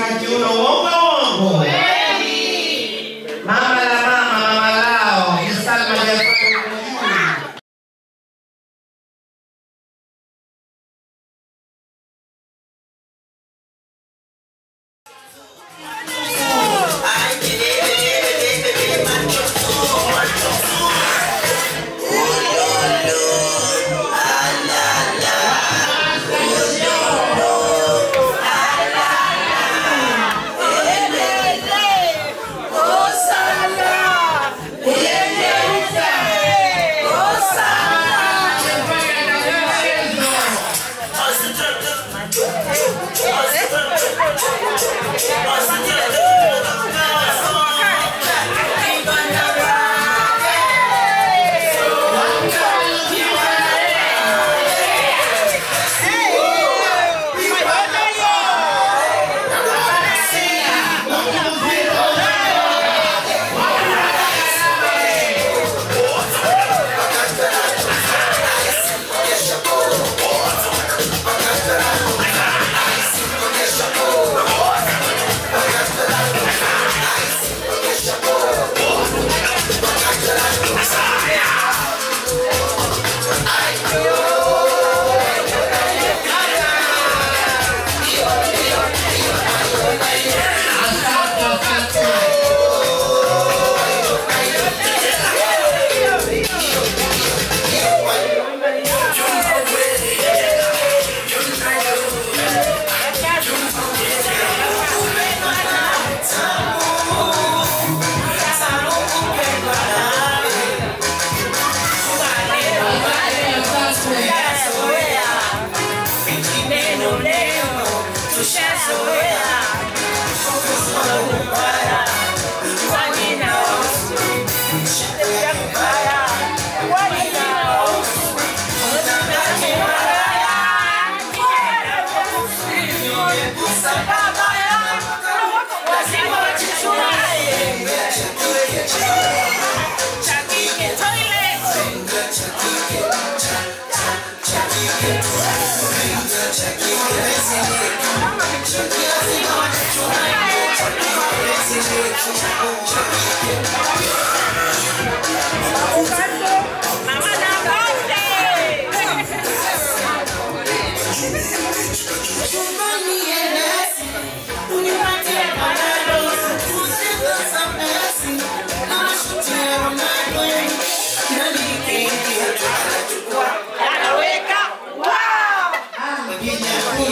kushika kiuno uongo uongo mama la mama mama lao Bi Salma Jafari Mjuni.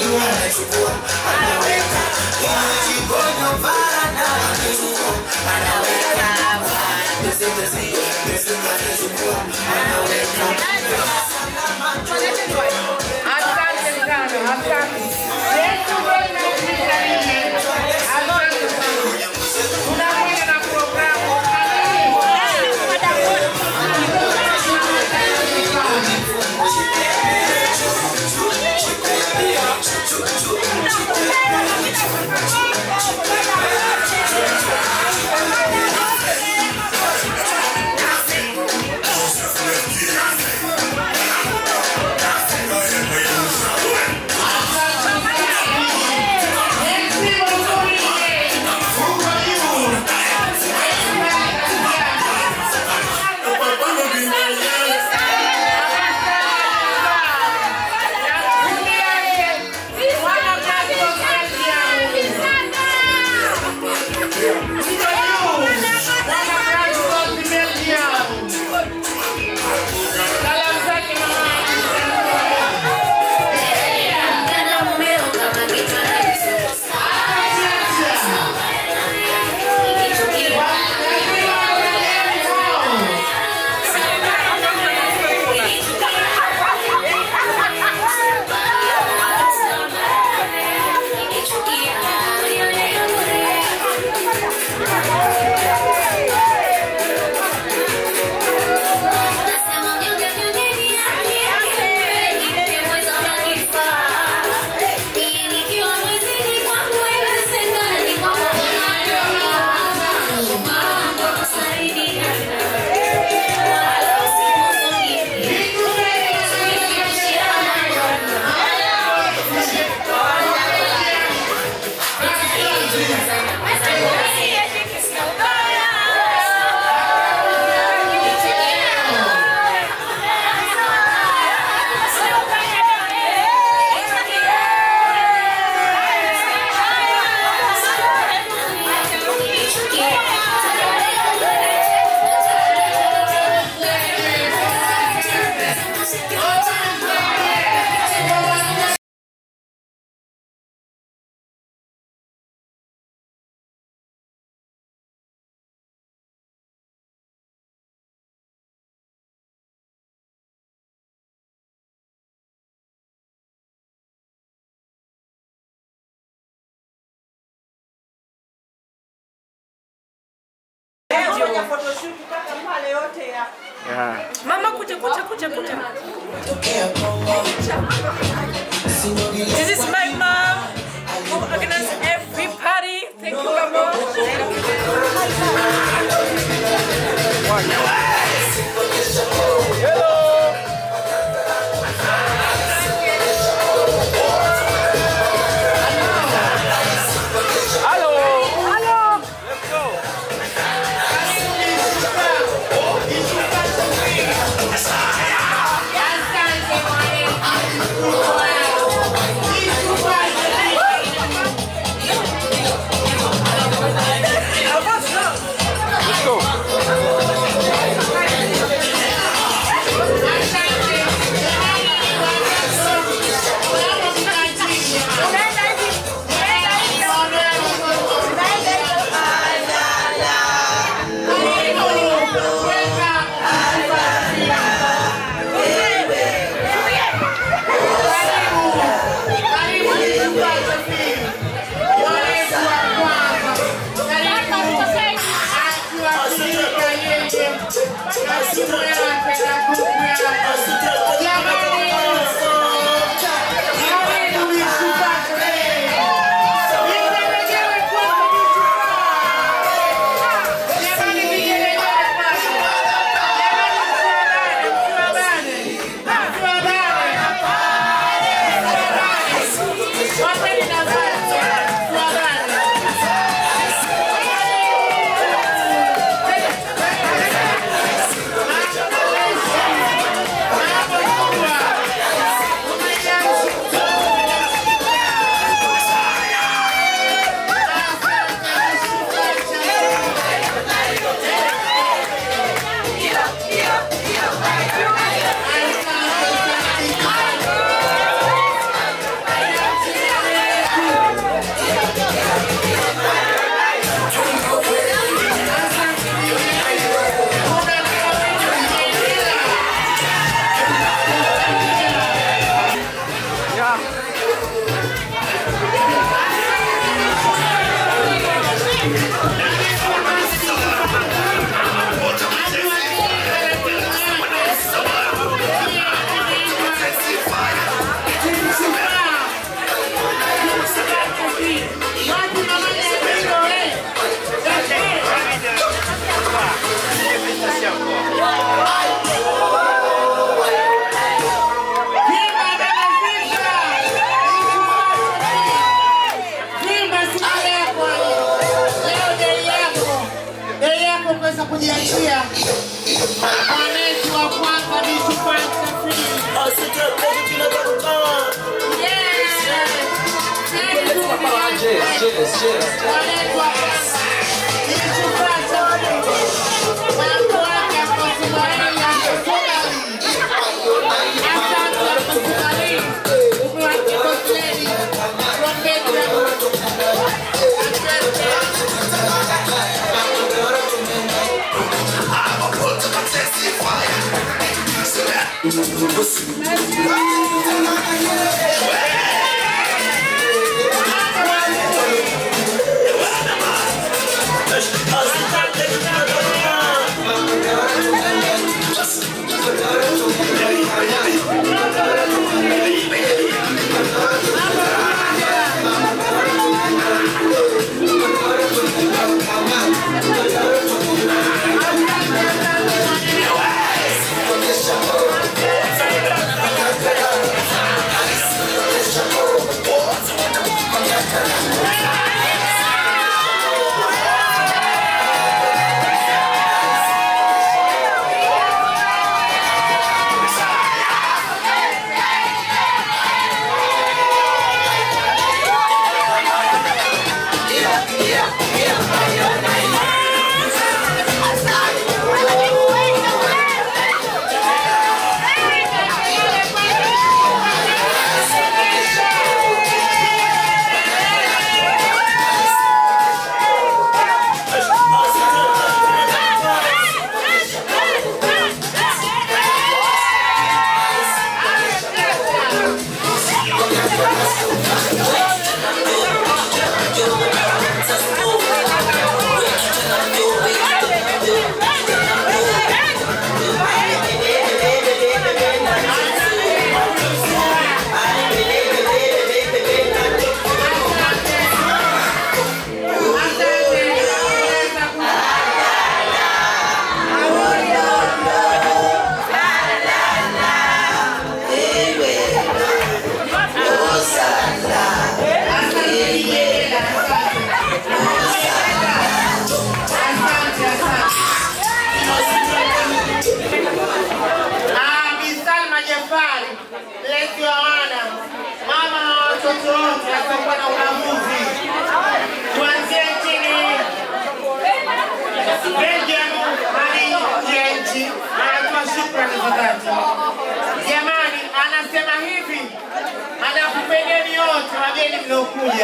Anaweka Fanya photoshoot mpaka pale yote ya Yeah. Mama kuja kuja kuja kuja. This is my mom who organizes every party. Thank you, Mama. Hello. Hello. Let's go. Let's go. Yeah. kuweza kujiachia mwaneti wa kwanza ni Shukrani Safiri. Mwaneti wa kwanza ni Shukrani Safiri. Watu wake Akosumaili, Akosumaili. Asante Akosumaili. Umewakikoseni. Wapendwa. Asante. Thank za dhati. Jamani, anasema hivi, anakupendeni wote wageni mliokuja,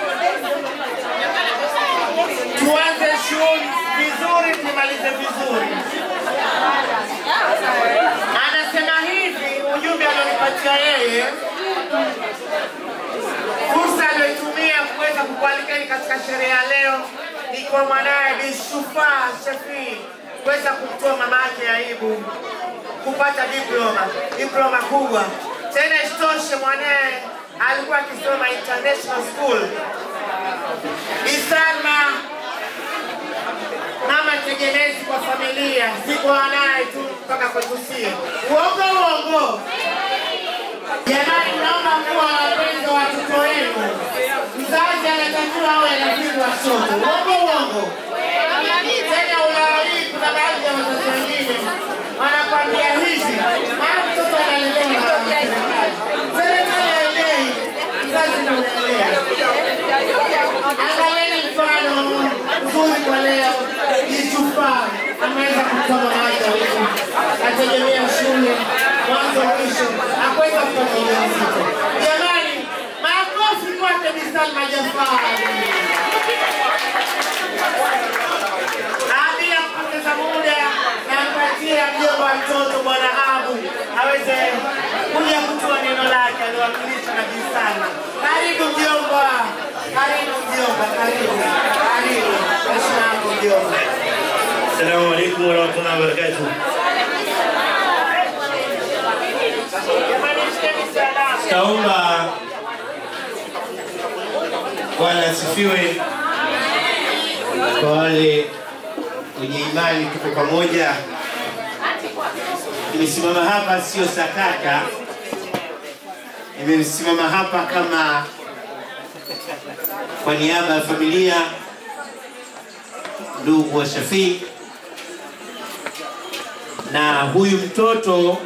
tuanze shughuli vizuri, tumalize vizuri. Anasema hivi, ujumbe alionipatia yeye, fursa aliyoitumia kuweza kukualikeni katika sherehe ya leo ni kwa mwanaye Bi Shufaa Shafii kuweza kumtoa mama yake aibu kupata diploma, diploma kubwa. Tena isitoshe mwanaye alikuwa akisoma international school. Bi Salma mama tegemezi kwa familia, si kwa wanaye tu mpaka kwetu sie. Uongo uongo. Jamani, naomba kuwa wapenzi wa watoto wenu. Mzazi anatakiwa awe anapinga watoto. Uongo uongo. Tena unawaii, kuna baadhi ya wazazi wengine wanakwambia hivi, maana mtoto analelewa na serikali. Serikali hailei, mzazi ndio unalea. Angalieni mfano mzuri kwa leo. Jishufaa ameweza kusoma maisha huku, ategemea shule mwanzo mwisho, akuweza kupata ujauzito. Jamani, makofi kwake Bi Salma Jafari. Bila kupoteza muda, nampatia mjomba wa mtoto Bwana Abu aweze kuja kutoa neno lake aliwakilisha na Bi Salma. Karibu mjomba, karibu mjomba, karibu, karibu. Heshima yako mjomba. Assalamu alaikum warahmatullahi wabarakatuh. Jamani, shikeni salamu. Taomba Bwana asifiwe. Kwa wale wenye imani, tuko pamoja. Nimesimama hapa sio sakata, nimesimama hapa kama kwa niaba ya familia, ndugu wa Shafii na huyu mtoto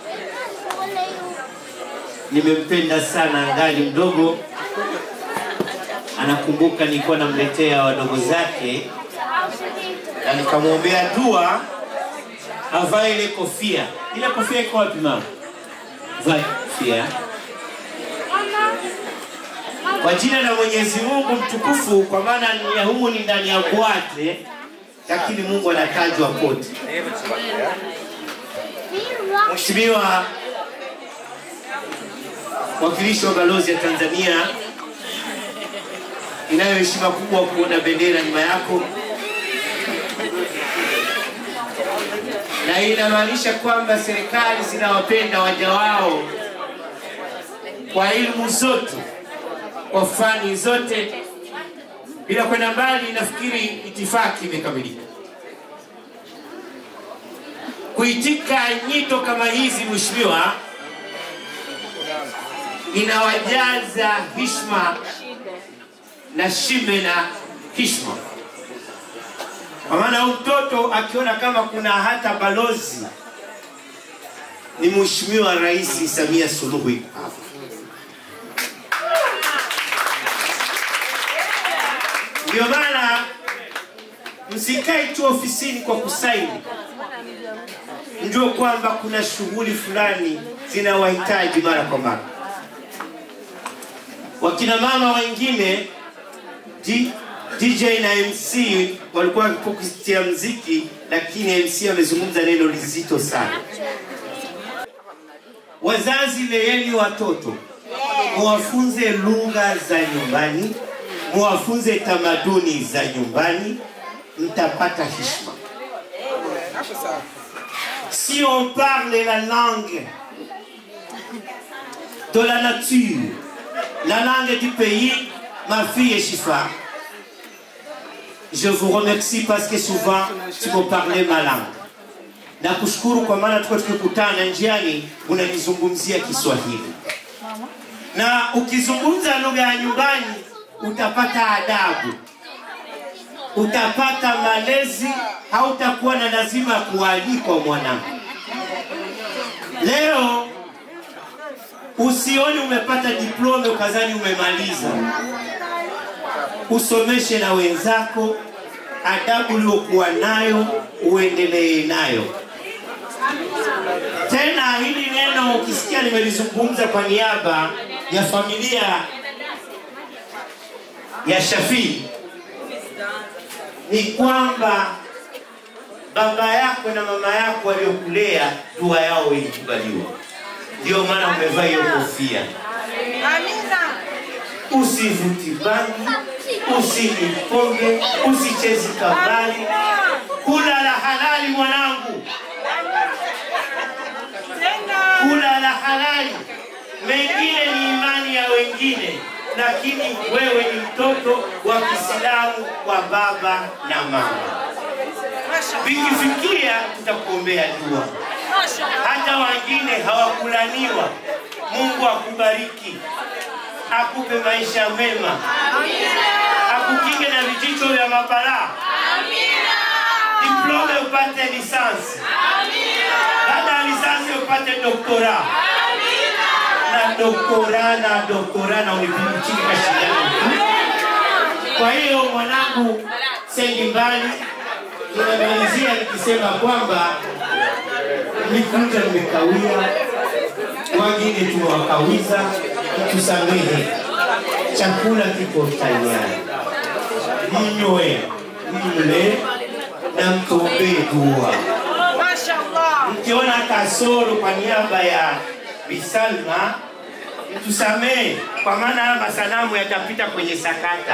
nimempenda sana angali mdogo. Anakumbuka nilikuwa namletea wadogo zake na nikamwombea dua avae ile kofia. Ile kofia iko wapi mama? Vae kofia kwa jina la Mwenyezi Mungu mtukufu, kwa maana ni ya humu ni ndani ya bwate, lakini Mungu anatajwa kote. Mheshimiwa mwakilishi wa balozi ya Tanzania, inayo heshima kubwa kuona bendera nyuma yako, na hii inamaanisha kwamba serikali zinawapenda waja wao kwa elimu zote, kwa fani zote. Bila kwenda mbali, nafikiri itifaki imekamilika. Kuitika nyito kama hizi, mheshimiwa, inawajaza hishma na shime na hishma, kwa maana huyu mtoto akiona kama kuna hata balozi ni mheshimiwa Rais Samia Suluhu hapa. Ndio maana msikae tu ofisini kwa kusaini, mjue kwamba kuna shughuli fulani zinawahitaji mara kwa mara. Wakina mama wengine D, DJ na MC walikuwa wakipokusitia mziki, lakini MC amezungumza neno lizito sana. Wazazi, leeni watoto, muwafunze lugha za nyumbani, muwafunze tamaduni za nyumbani, mtapata heshima. Si on parle la langue de la nature, la langue du pays, ma fille est Chifa. Je vous remercie parce que souvent tu me parlais ma langue. Na kushukuru kwa maana tulikuwa tukikutana njiani unanizungumzia Kiswahili, na ukizungumza lugha ya nyumbani utapata adabu, utapata malezi, hautakuwa na lazima ya kualikwa mwanangu. Leo usioni umepata diploma ukazani umemaliza, usomeshe na wenzako, adabu uliokuwa nayo uendelee nayo. Tena hili neno ukisikia nimelizungumza kwa niaba ya familia ya Shafii ni kwamba baba yako na mama yako waliokulea dua yao ilikubaliwa, ndio maana umevaa hiyo kofia. Amina. Usivuti bangi, usinywi pombe, usichezi kabali, kula la halali mwanangu, Tena. kula la halali. Mengine ni imani ya wengine, lakini wewe ni mtoto wa Kiislamu wa baba na mama. Vikifikia tutakuombea dua. Hata wengine hawakulaniwa. Mungu akubariki, akupe maisha mema, akukinge na vijicho vya mabalaa, diplome upate lisansi, baada ya lisansi upate doktora na doktora na doktora na unipichike kashindano. Kwa hiyo mwanangu, sendi mbali, ninamalizia nikisema kwamba nikuja nimekawia, wengine tumewakawiza, tusamehe. Chakula kiko tayari, mnywe, mle na mtuombee dua. Mashallah. Mkiona kasoro kwa niaba ya Bisalma, mtusamehe, kwa maana haya masanamu yatapita kwenye sakata.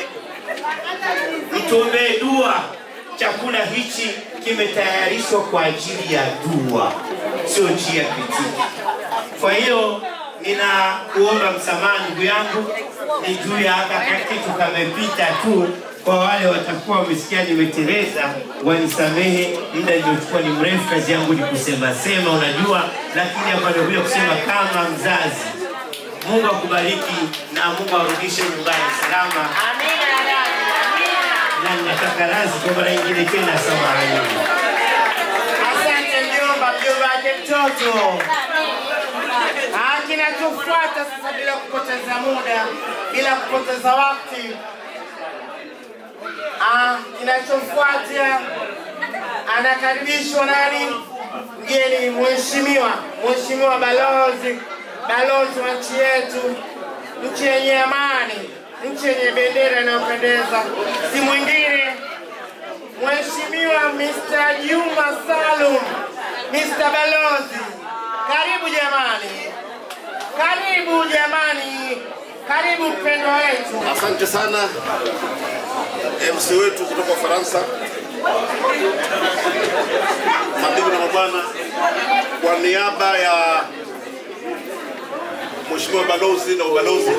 Mtuombee dua. Chakula hichi kimetayarishwa kwa ajili ya dua, sio njia kritiki. Kwa hiyo ninakuomba msamaha ndugu yangu, ni juu ya haka kitu kamepita tu. Kwa wale watakuwa wamesikia nimeteleza, wanisamehe, muda niliochukua ni mrefu, kazi yangu ni kusema sema, unajua, lakini hapa nimekuja kusema kama mzazi. Mungu akubariki na Mungu arudishe nyumbani salama, Amina ya Rabbi. Amina. na ninataka razi kwa mara nyingine tena, samahani. Asante mjomba, mjomba wake mtoto. Ah, kinachofuata sasa, bila kupoteza muda, bila kupoteza wakati, ah, kinachofuata anakaribishwa nani? Mgeni mheshimiwa, mheshimiwa balozi, balozi wa nchi yetu, nchi yenye amani, nchi yenye bendera inayopendeza, si mwingine Mheshimiwa Mr. Juma Salum, Mr. Balozi, karibu jamani, karibu jamani, karibu mpendwa wetu. Asante sana MC wetu kutoka Ufaransa, mabibi na mabwana, kwa niaba ya Mheshimiwa balozi na ubalozi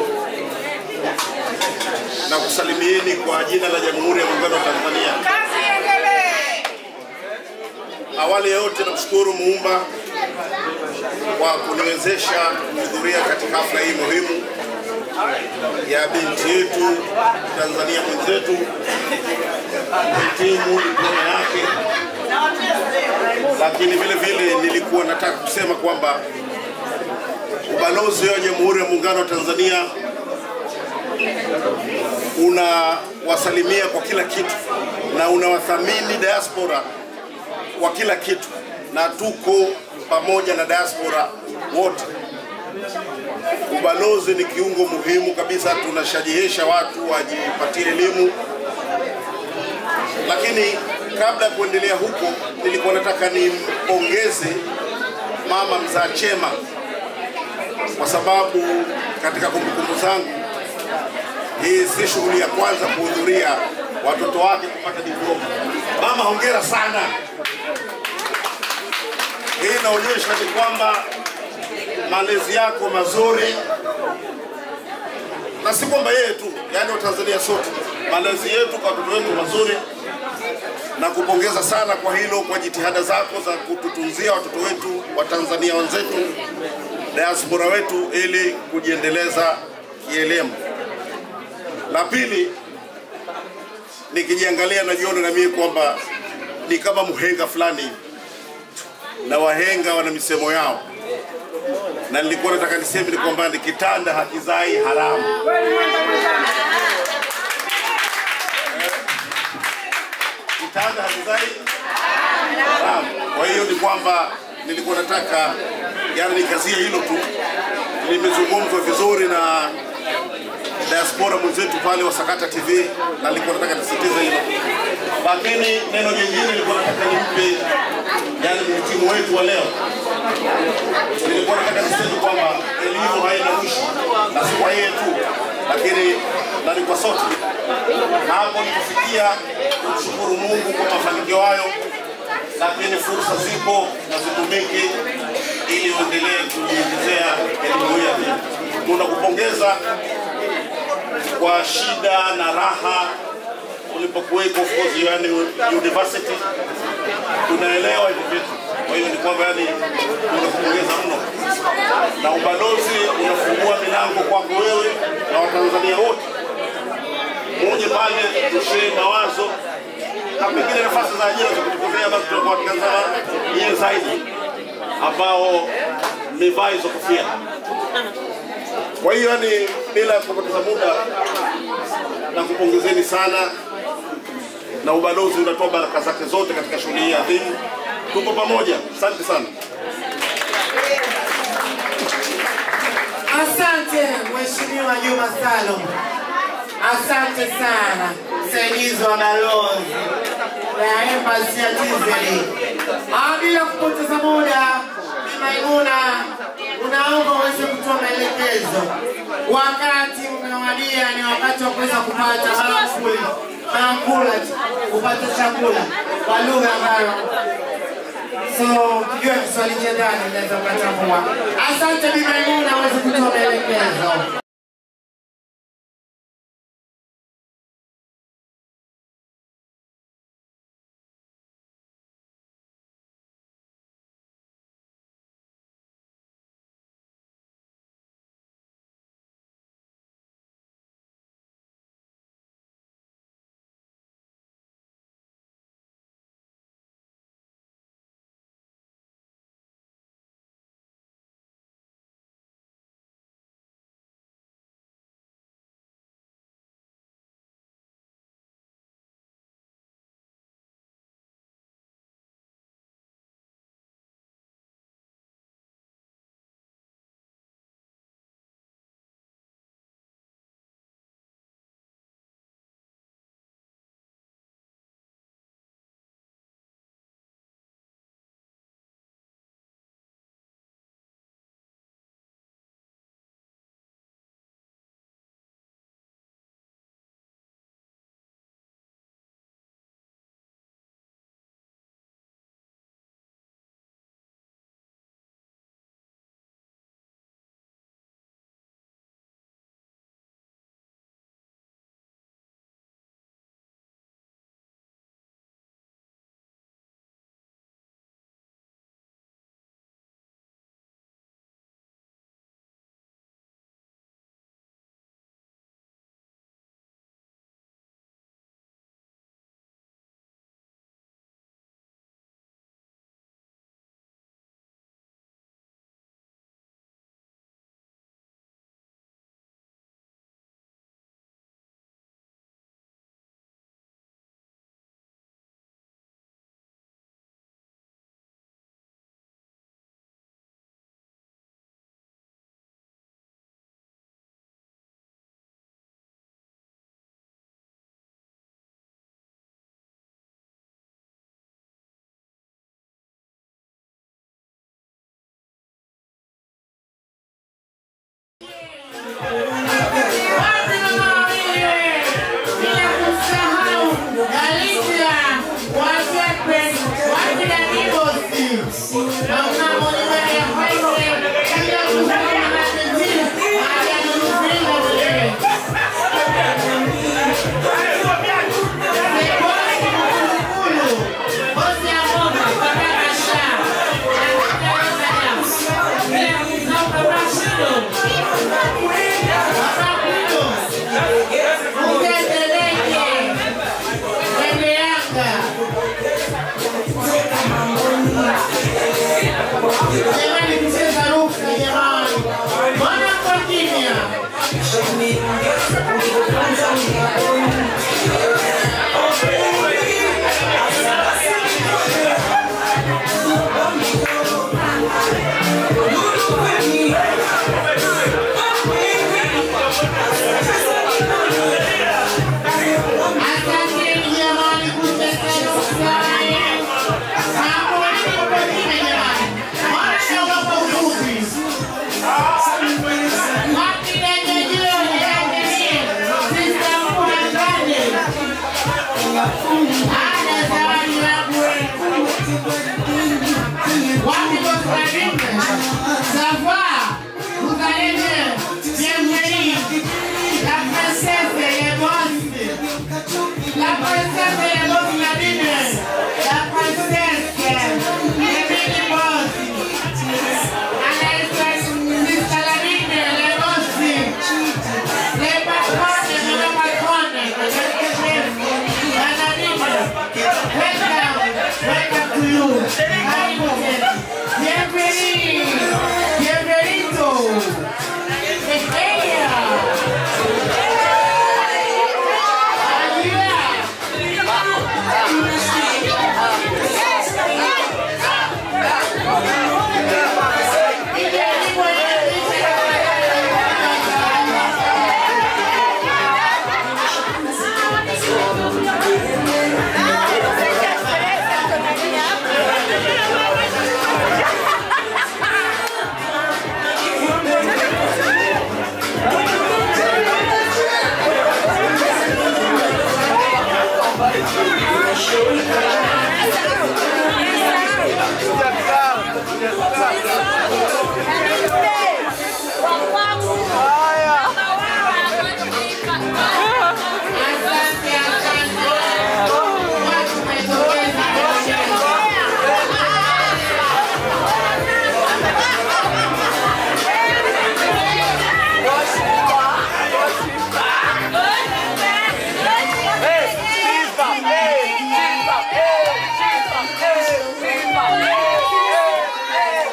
na kusalimieni kwa jina la Jamhuri ya Muungano wa Tanzania. Kazi iendelee. Awali ya yote namshukuru Muumba kwa kuniwezesha kuhudhuria katika hafla hii muhimu ya binti yetu Tanzania mwenzetu kuhitimu diploma yake, lakini vile vile nilikuwa nataka kusema kwamba ubalozi wa Jamhuri ya Muungano wa Tanzania unawasalimia kwa kila kitu na unawathamini diaspora kwa kila kitu, na tuko pamoja na diaspora wote. Ubalozi ni kiungo muhimu kabisa, tunashajihisha watu wajipatie elimu. Lakini kabla ya kuendelea huko, nilikuwa nataka nimpongeze mama mzaa chema, kwa sababu katika kumbukumbu zangu hii si shughuli ya kwanza kuhudhuria watoto wake kupata diploma. Mama, hongera sana. Hii inaonyesha ni kwamba malezi yako mazuri, na si kwamba yeye tu, yaani Watanzania sote, malezi yetu kwa watoto wetu mazuri, na kupongeza sana kwa hilo, kwa jitihada zako za kututunzia watoto wetu wa Tanzania wenzetu, diaspora wetu, ili kujiendeleza kielimu. La pili, nikijiangalia najiona na mimi kwamba ni kama mhenga fulani hivi, na wahenga wana misemo yao, na nilikuwa nataka niseme ni kwamba ni kitanda hakizai haramu. Kitanda hakizai haramu. Kwa hiyo ni kwamba nilikuwa nataka yani nikazie hilo tu, limezungumzwa vizuri na diaspora mwenzetu pale wa Sakata TV, na nilikuwa nataka nisitize hilo, lakini neno jingine nilikuwa nataka nimpe yani mhitimu wetu wa leo, nilikuwa nataka niseme kwamba elimu haina mwisho, na si kwa yeye tu, lakini na ni kwa sote. Na hapo nikufikia kumshukuru Mungu kwa mafanikio hayo, lakini fursa zipo na zitumike ili uendelee kujiongezea elimu hii ya dini. Tunakupongeza kwa shida na raha ulipokuweko of course yani university, tunaelewa hivyo vitu. Kwa hiyo ni kwamba yani tunakupongeza mno, na ubalozi unafungua milango kwako wewe na Watanzania wote, muje pale tushee mawazo na pengine nafasi za ajira za kutokea, basi tutakuwa tukazama nyie zaidi ambao mmevaa hizo kofia. Kwa hiyo yani, bila kupoteza muda, na kupongezeni sana, na ubalozi unatoa baraka zake zote katika shughuli hii adhimu. Tuko pamoja, asante sana. Asante Mheshimiwa Juma Salum, asante sana msaidizi wa balozi ya embassy ya TZ. Ah, Bila kupoteza muda, Bi Maimuna, unaomba uweze kutoa maelekezo. Wakati umewadia, ni wakati wa kuweza kupata maakuli maakula, kupata chakula kwa lugha ambayo So, kijua Kiswahili cha ndani unaweza ukatambua. Asante Bi Maimuna, aweze kutoa maelekezo. Thank you. Haya zawadi yangu wewe. Wapi bosi wa Rimbe? Savoir, vous allez bien. Bienvenue. La princesse est boss. La princesse est boss la Rimbe. La princesse est mini boss. Anaitwa Mr. Lamine, le boss. Le patron de le patron. La Rimbe. Welcome. Welcome to you. Karibu. Bienvenido. Bienvenido. Estrella. Ayuda. Asante, asante. Watu umetokeza. Hey, Chifa, hey, Chifa, hey, Chifa, hey, hey, hey.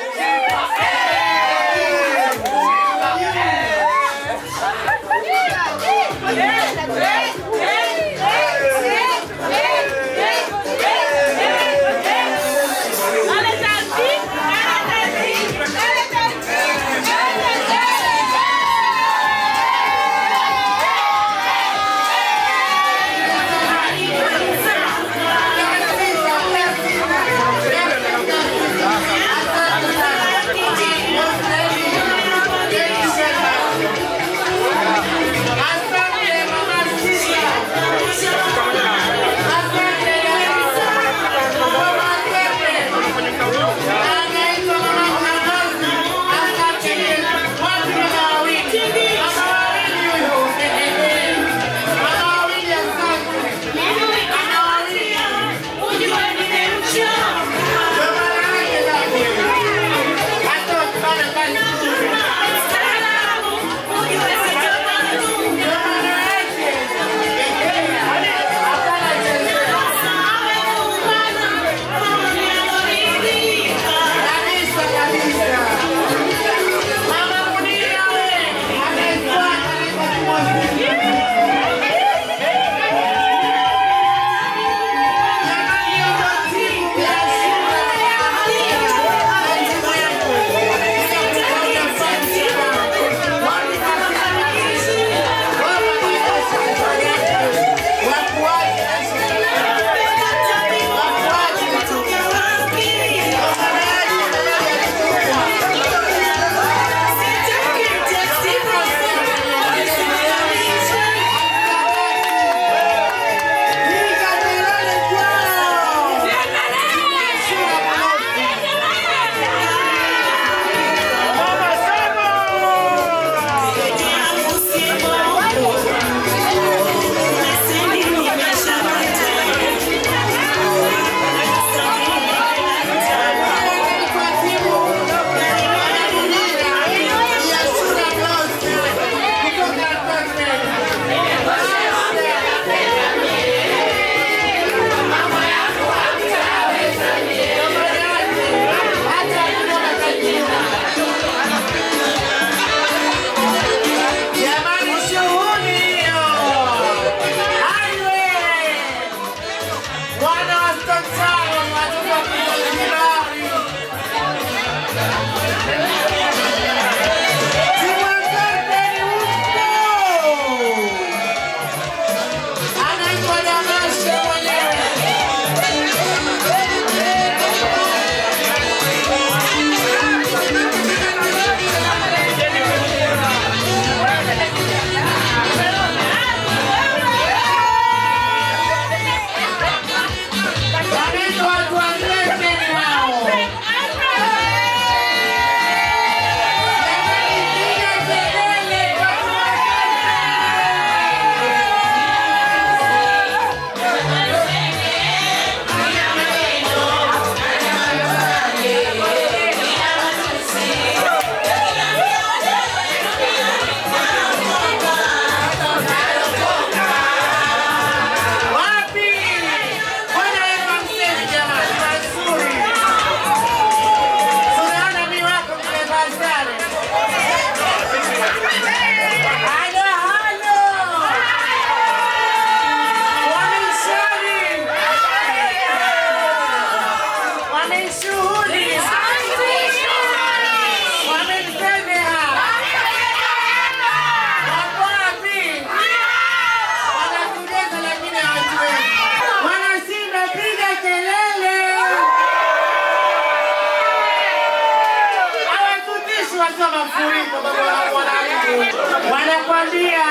ulipo baba wangu wanaribu. Wanakwambia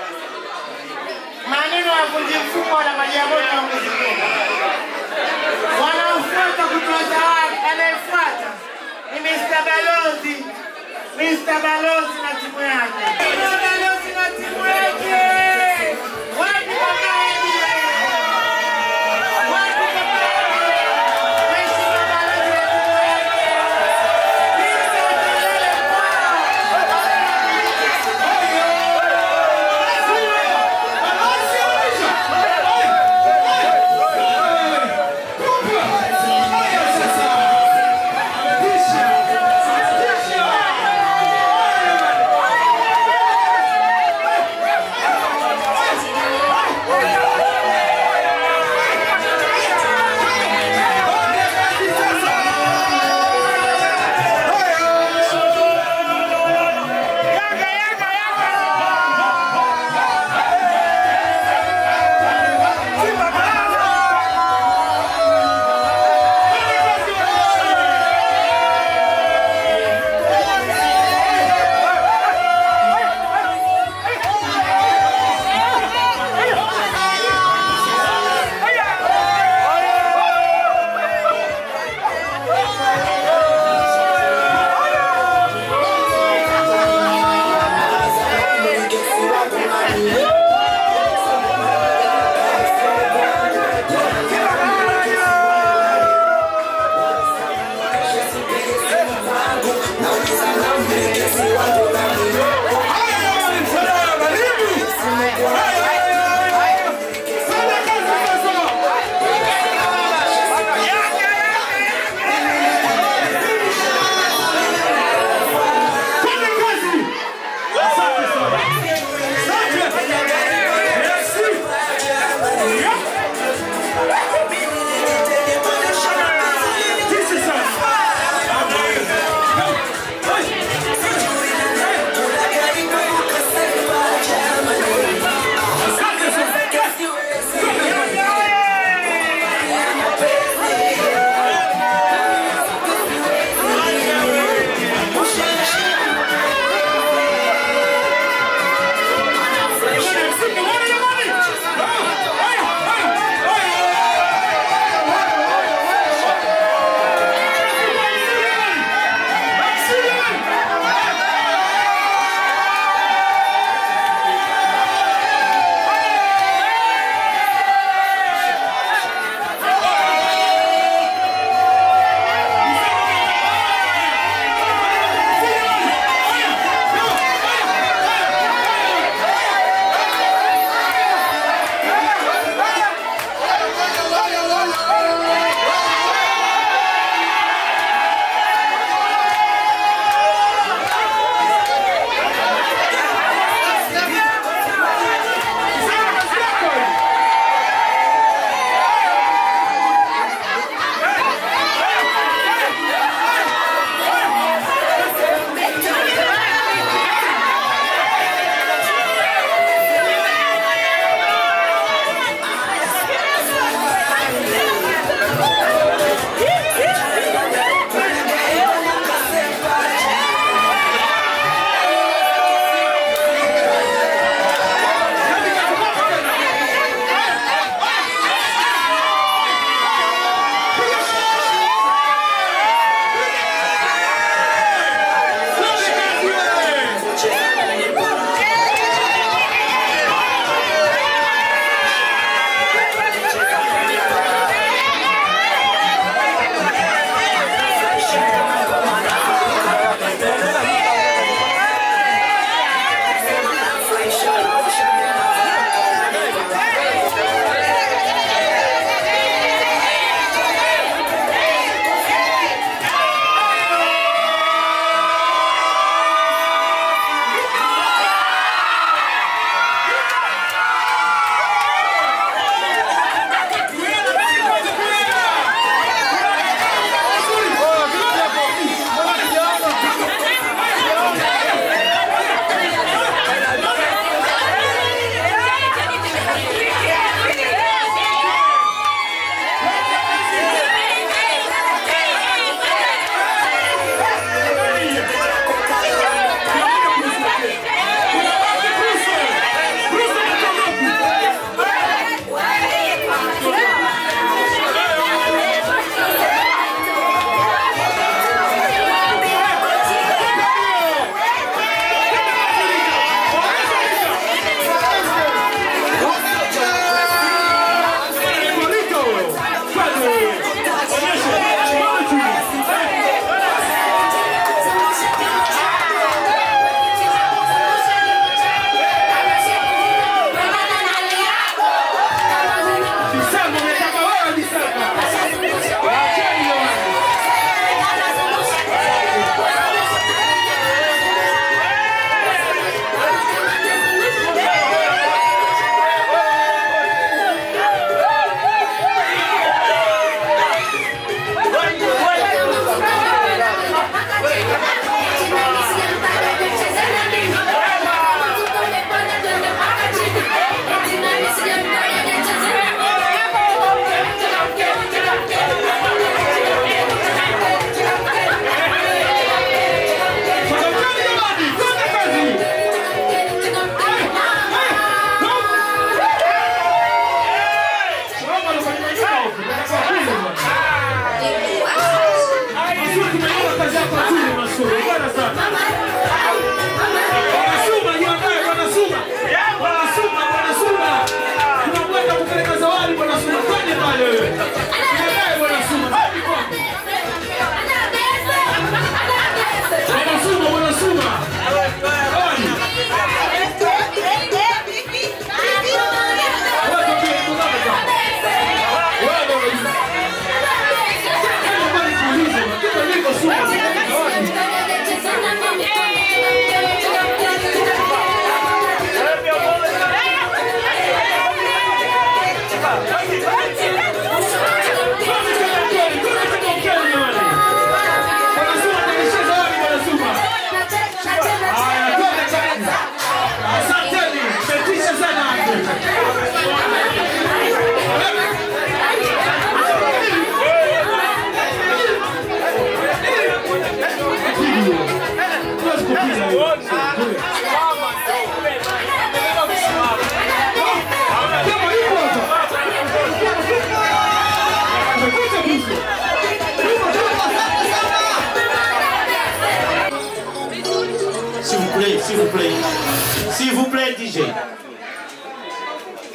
maneno ya vunji mfumo na maji ya moto ya Mwenyezi Mungu. Wanaofuata kutoa zawadi, anayefuata ni Mr. Balozi, Mr. Balozi na timu yake. Mr. Balozi na timu yake. Wapi baba yake? Wapi baba yake? Mheshimiwa Balozi na timu yake. Piga kelele Haya sasa. Kisha.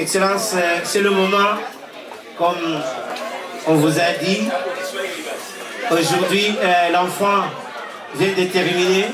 Excellence, euh, c'est le moment, comme on vous a dit. Aujourd'hui, euh, l'enfant vient de terminer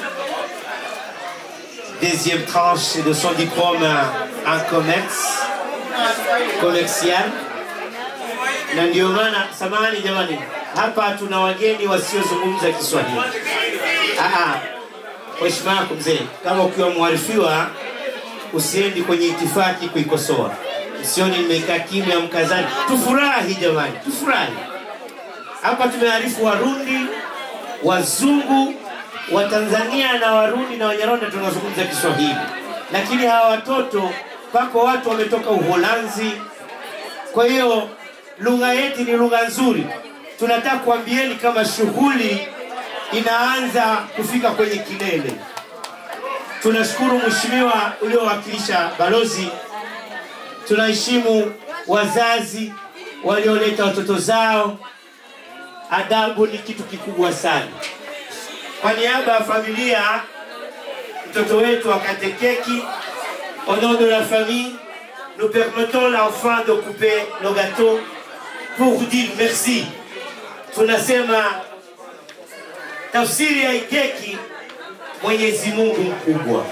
deuxième tranche de son diplôme en commerce commercial, na ndio maana, samahani jamani, hapa tuna wageni wasiozungumza Kiswahili. Ah, ah, kwa heshima yako mzee, kama ukiwa mwarifiwa usiendi kwenye itifaki kuikosoa. Msioni nimekaa kimya mkazani. Tufurahi jamani, tufurahi. Hapa tumearifu Warundi, Wazungu, Watanzania na Warundi na Wanyarwanda tunazungumza Kiswahili, lakini hawa watoto pako watu wametoka Uholanzi. Kwa hiyo lugha yetu ni lugha nzuri. Tunataka kuambieni kama shughuli inaanza kufika kwenye kilele. Tunashukuru mheshimiwa uliowakilisha balozi, tunaheshimu wazazi walioleta watoto zao. Adabu ni kitu kikubwa sana. Kwa niaba ya familia, mtoto wetu akate keki. Au nom de la famille, nous permettons l'enfant de couper le gâteau pour vous dire merci. Tunasema tafsiri ya hii keki Mwenyezi Mungu mkubwa.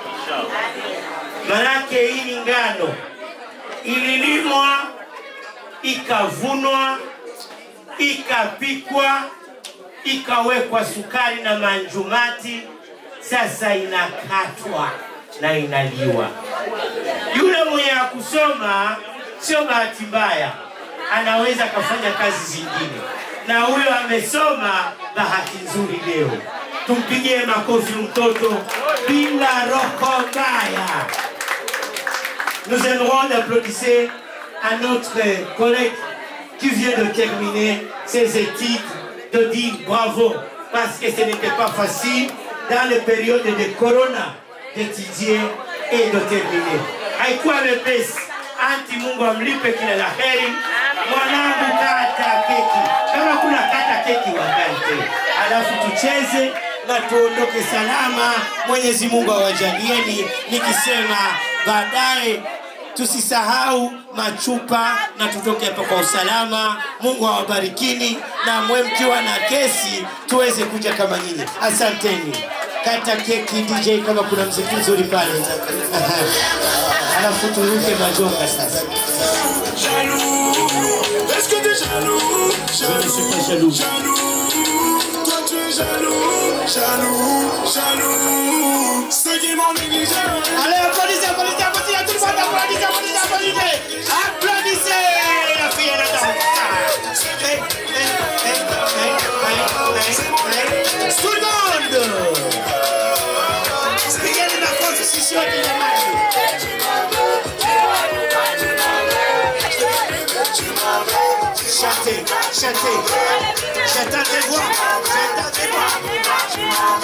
Manake hii ni ngano ililimwa, ikavunwa, ikapikwa, ikawekwa sukari na manjumati, sasa inakatwa na inaliwa. Yule mwenye akusoma sio bahati mbaya, anaweza akafanya kazi zingine, na huyo amesoma, bahati nzuri leo. Tumpigie makofi mtoto bila roho mbaya. Nous aimerons d'applaudir à notre collègue qui vient de terminer ses études, de dire bravo, parce que ce n'était pas facile dans les périodes de corona d'étudier et de terminer. Haikuwa mepesi. Anti, Mungu amlipe kila la heri. Mwanangu, kata keki, kama kuna kata keki wakate, alafu tucheze na tuondoke salama. Mwenyezi Mungu awajalieni, nikisema baadaye tusisahau machupa na tutoke hapa kwa usalama. Mungu awabarikini na mwe mkiwa na kesi tuweze kuja kama nyinyi. Asanteni. Kata keki DJ, kama kuna mziki mzuri pale, Aha. alafu turuke majonga sasa. Jaloux, est-ce que t'es jaloux Je ne suis pas jaloux. Jaloux, toi tu es jaloux, jaloux, jaloux. Ceux qui m'ont négligé, Allez, applaudissez, applaudissez, applaudissez, tout le monde applaudissez, applaudissez, applaudissez. Applaudissez la fille et la dame. Hey, hey, hey, hey, hey, hey, hey. Tout le monde Pigeni makofi sisi wote jamani. Chantez, chantez. J'attends tes voix, j'attends tes voix.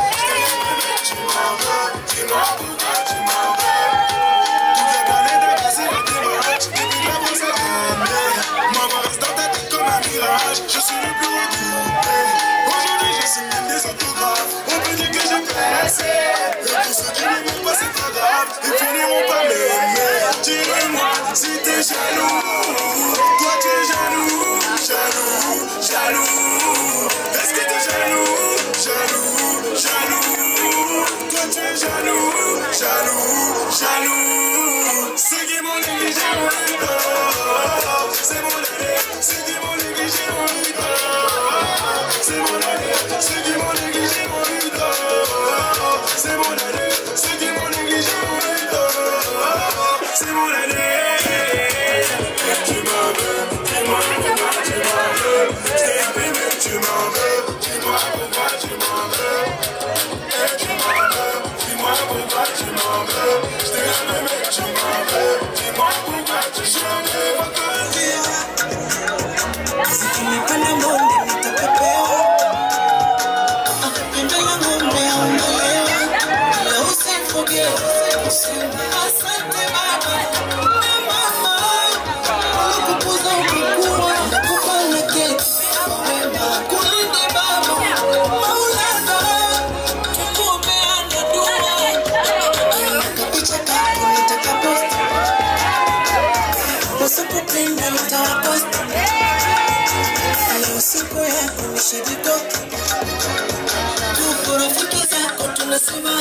toutes les planètes de passer le démarrage. Depuis la base à Maman reste dans ta tête comme un mirage. Je suis le plus redoubté. Aujourd'hui, je signe même des autographes. On peut dire que j'ai percé. Et tous ceux qui ne m'aiment pas, c'est pas grave. Ils finiront par m'aimer. Dis-le-moi si t'es jaloux. Toi, tu es jaloux, jaloux, jaloux. Est-ce que t'es jaloux, jaloux, jaloux? Toi, tu es jaloux, jaloux, jaloux. Ceux qui m'ont négligé ont eu tort. C'est mon année. Ceux qui m'ont négligé ont eu tort. C'est mon année. Ceux qui m'ont négligé ont eu tort. C'est mon année. Ceux qui m'ont négligé ont eu tort. C'est mon année. Tu m'en veux. Dis-moi pourquoi tu m'en veux. Je t'ai aimé, mais tu m'en veux. Dis-moi pourquoi tu m'en veux. Et tu m'en veux. Dis-moi pourquoi tu m'en veux. Je t'ai aimé,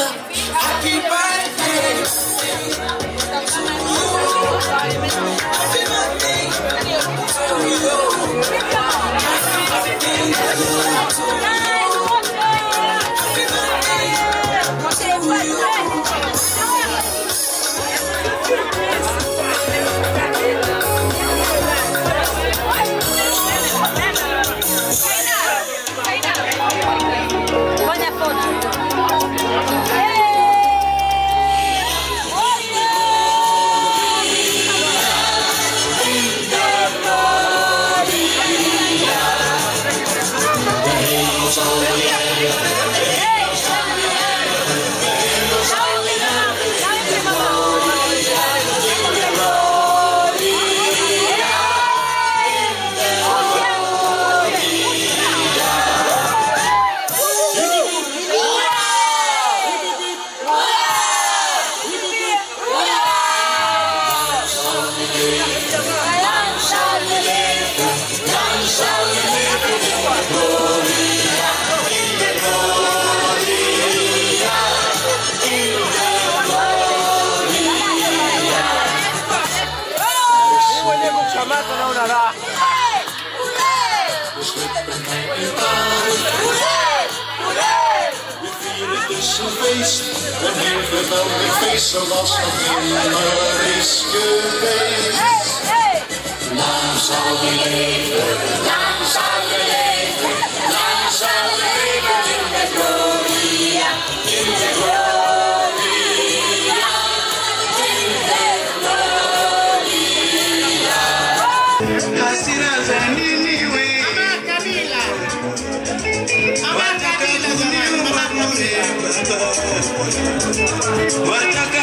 Happy birthday to you. Happy birthday to you. Happy Fanya foto. Mimi mwenyewe kukamata naona raha. Een heel geweldig feest zoals nog nimmer is geweest. Lang zal je leven, lang zal je leven, lang zal je leven in de gloria, in de gloria, in de gloria. Hasira za nini we? Kabila. Ama kabila jamani, mama kabila. Wataka